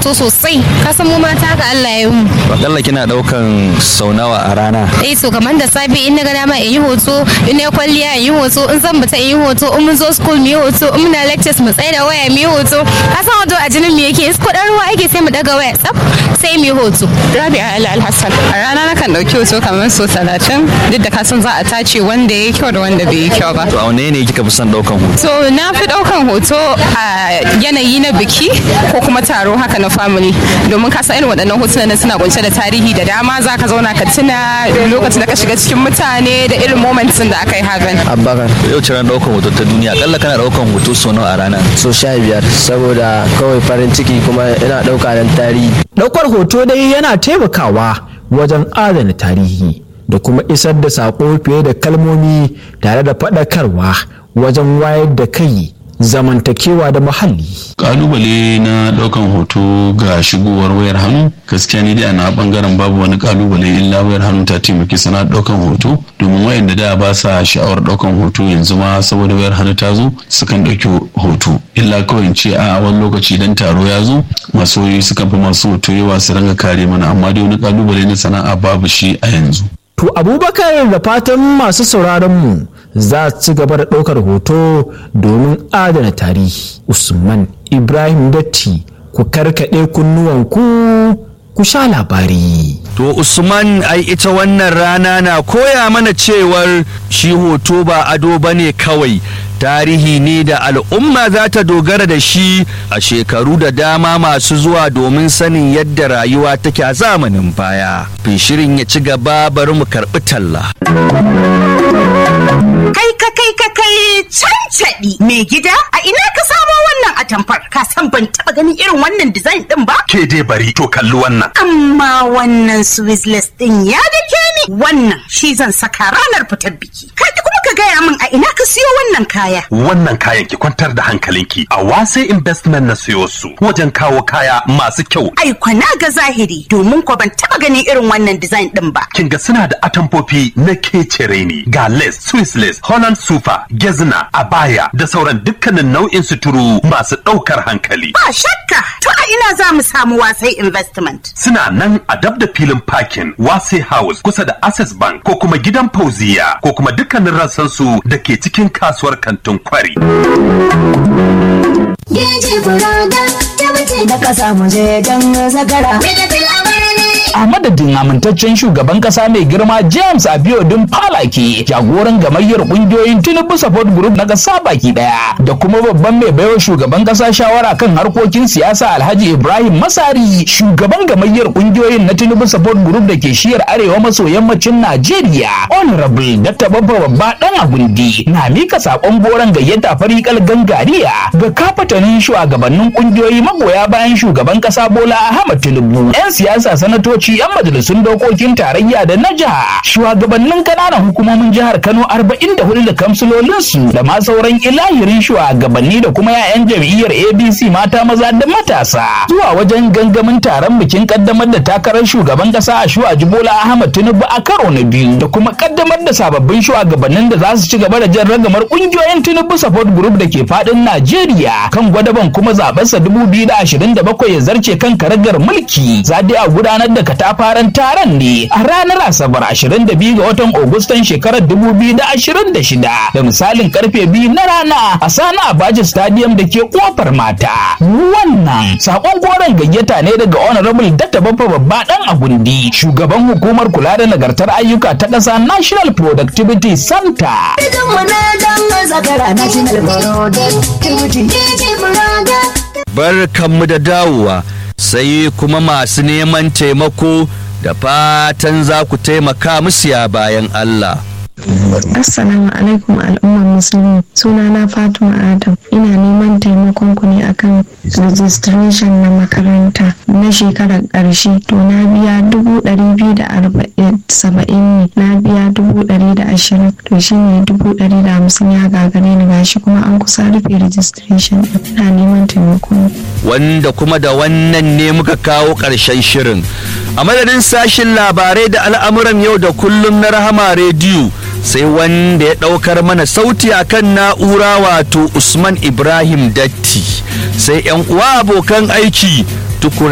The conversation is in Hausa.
hoto sosai ka san mu mata ga Allah ya yi mu Akalla kina daukan sau nawa a rana. eh to kamar da safe in na ga dama in yi hoto in na kwalliya in yi hoto in zan fita in yi hoto in mun zo school mu yi hoto in muna lectures mu tsaye da waya mu yi hoto ka san hoto a jinin mu yake in kuɗin ruwa ake sai mu daga waya tsaf sai mu yi hoto Rabi'a Ali Alhassan. A rana na kan ɗauki hoto kamar so talatin duk da kasan za a tace wanda ya yi kyau da wanda bai yi kyau ba. To a wane ne kika fi son daukan hoto? So na fi ɗaukan hoto a yanayi na biki ko kuma taro haka na family domin ka san irin waɗannan hotunan nan suna kunshe da tarihi da dama za ka zauna ka tuna lokacin da ka shiga cikin mutane da irin moments da aka yi hakan. abubakar Yau ce ran daukan hoto ta duniya. Akalla kana daukan hoto sau nawa a rana. so sha biyar saboda kawai farin ciki kuma ina ɗauka don tarihi Ɗaukar hoto dai yana taimakawa wajen adana tarihi da kuma isar da saƙo fiye da kalmomi tare da faɗakarwa wajen wayar da kai zamantakewa da muhalli. kalubale na daukan hoto ga shigowar wayar hannu gaskiya ni dai a na bangaren babu wani kalubale illa wayar hannu ta taimaki sana daukan hoto domin wayanda da ba sa sha'awar daukan hoto yanzu ma saboda wayar hannu ta zo sukan dauki hoto illa kawai in ce a wani lokaci dan taro ya zo masu wayoyi sukan fi masu hoto yawa su ranga kare mana amma dai wani kalubale na sana'a babu shi a yanzu To abubakar da fatan masu sauraron mu za su ci gaba da ɗaukar hoto domin adana tarihi. Usman Ibrahim Datti ku karkaɗe kunnuwanku ku sha labari. To Usman ai ita wannan rana na koya mana cewar shi hoto ba ado bane kawai tarihi ne da al'umma za ta dogara da shi a shekaru da dama masu zuwa domin sanin yadda rayuwa take a zamanin baya. Fin shirin ya ci gaba bari mu karɓi talla. Kai ka kai ka kai cancaɗi mai gida a ina ka samo wannan atamfar ka san ban taɓa ganin irin wannan design ɗin ba Ke dai bari to kalli wannan. amma wannan swisless ɗin ya dake ni wannan shi zan saka ranar fitar biki kai kuma ka gaya min a ina ka siyo wannan kaya Wannan kayan ki kwantar da hankalinki a wase investment na siyo su wajen kawo kaya masu kyau. ai kwana ga zahiri domin ko ban taɓa ganin irin wannan design ɗin ba Kin ga suna da atamfofi na kecere ne ga lace, Swiss lace, Holland super, gezna, abaya da sauran dukkanin nau'in suturu masu ɗaukar hankali. ba shakka to a ina za mu samu wasai investment Suna nan a dab da filin parking Wase House kusa da Access Bank ko kuma gidan Fauziya ko kuma dukkanin rassansu da ke cikin kasuwar kantin kwari. Geji burada ta wuce da kasa mu je don zakara. a madadin amintaccen shugaban kasa mai girma james abiodun falake jagoran gamayyar kungiyoyin tinubu support group na kasa baki daya da kuma babban mai baiwa shugaban kasa shawara kan harkokin siyasa alhaji ibrahim masari shugaban gamayyar kungiyoyin na tinubu support group da ke shiyar arewa maso yammacin najeriya honorable dr babba babba dan agundi na mika sakon goron gayyata farikal gangariya ga kafatanin shugabannin kungiyoyi magoya bayan shugaban kasa bola ahmad tinubu yan siyasa sanatoci ministoci 'yan majalisun dokokin tarayya da na jiha shugabannin kananan hukumomin jihar kano 44 da kamsilolinsu da ma sauran ilahirin shugabanni da kuma 'ya'yan jam'iyyar abc mata maza da matasa zuwa wajen gangamin taron bikin kaddamar da takarar shugaban kasa a shuwaji bola ahmad tinubu a karo na biyu da kuma kaddamar da sababbin shugabannin da za su ci gaba da jan ragamar kungiyoyin tinubu support group da ke fadin najeriya kan gwadaban kuma zabensa 2027 ya zarce kan karagar mulki za dai a gudanar da katafaren taron ne a ranar asabar 22 ga watan agustan shekarar 2026 da misalin karfe biyu na rana a sani abaji stadium da ke kofar mata wannan sakon goron gayyata ne daga honorable datta babba babba dan agundi shugaban hukumar kula da nagartar ayyuka ta ƙasa national productivity center Idan mu na dan zakara national burada ta wuce. Geji burada. barkanmu da dawowa sai kuma masu neman taimako da fatan za ku taimaka musu ya bayan Allah. Assalamu alaikum al'ummar musulmi sunana Fatima Adam ina neman taimakon ku ne akan registration na makaranta na shekarar ƙarshe to na biya dubu ɗari biyu da arba'in saba'in ne na biya dubu ɗari da ashirin to shine dubu ɗari da hamsin ya gagare ni gashi kuma an kusa rufe registration ɗin. ina neman taimakon ku. Wanda kuma da wannan ne muka kawo ƙarshen shirin. A madadin sashin labarai da al'amuran yau da kullum na Rahama Rediyo sai wanda ya ɗaukar mana sauti akan na'ura wato Usman Ibrahim Datti sai 'yan uwa abokan aiki tukur